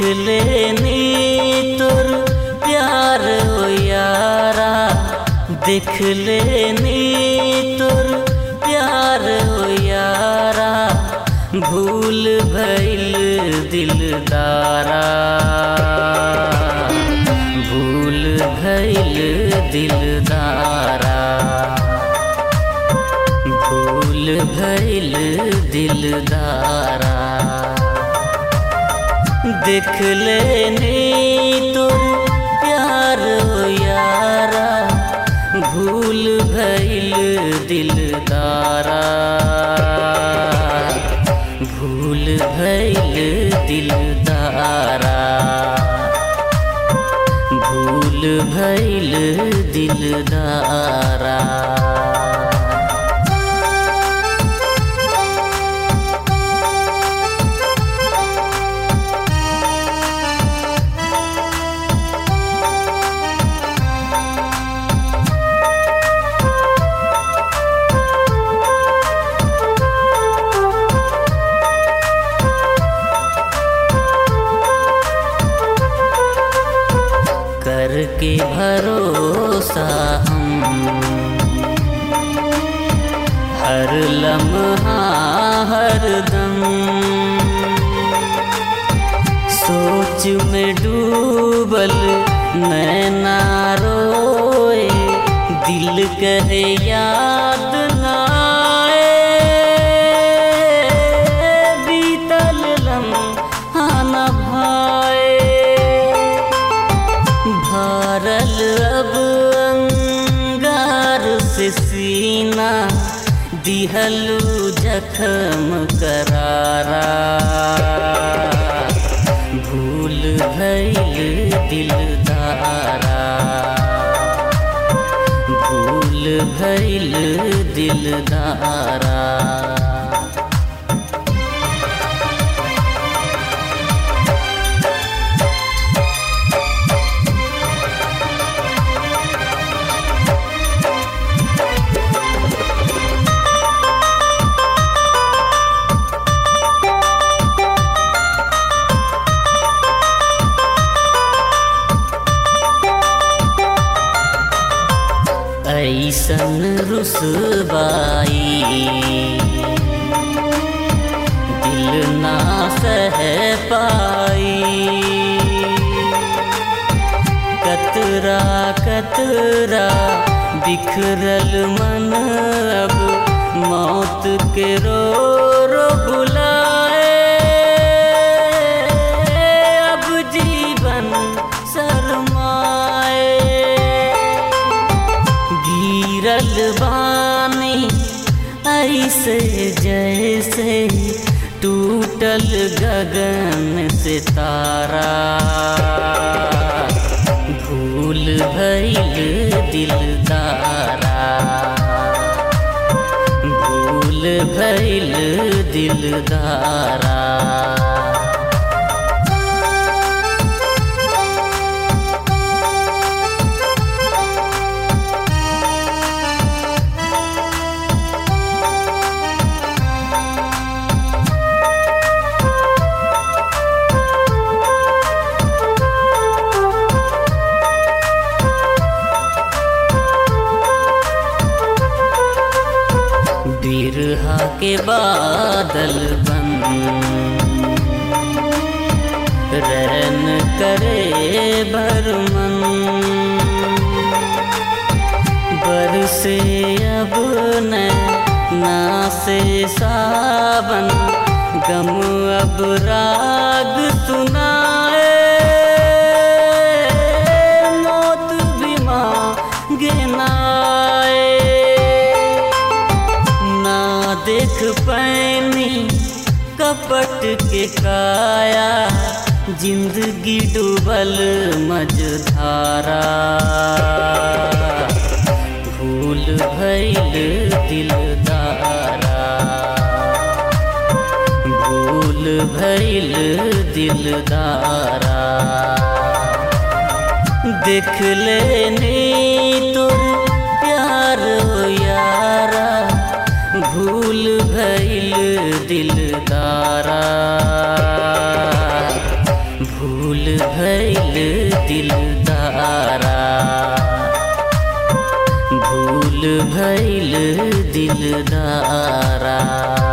लेनी तोर प्यार हो यारा देख लेनी तोर प्यार हो यारा भूल भइल दिलदारा भूल भइल दिलदारा भूल भइल दिलदारा देख लेनी तोर प्यार हो यारा भूल भइल दिलदारा भूल भइल दिलदारा भूल भइल दिलदारा करके भरोसा हम हर लम्हा हर दम सोच में डूबल नैना रोए दिल कहे याद ना आए बीतल लम्हा न भाए भरल अब अंगार से सीना दिहलू जखम करारा भूल भइल दिलदारा भूल भइल दिलदारा ऐसन रुसबाई दिल ना सह पाई कतरा कतरा बिखरल मन अब मौत के रो रो बुलाए अब जीवन शरमाए गिरल बानी ऐसे जैसे टूटल गगन से तारा भूल भइल दिलदारा भूल भइल दिलदारा बिरहा के बादल बन रन करे बरमन बरसे अब न ना से सावन गम अब राग सुनाए मौत भी मांगे नाए ना देख पैनी कपट के काया जिंदगी डूबल मझधारा भूल भइल दिलदारा भूल भइल दिलदारा देख लेनी तोर प्यार हो यारा भूल भइल दिलदारा भूल भैल दिलदारा भूल भैल दिलदारा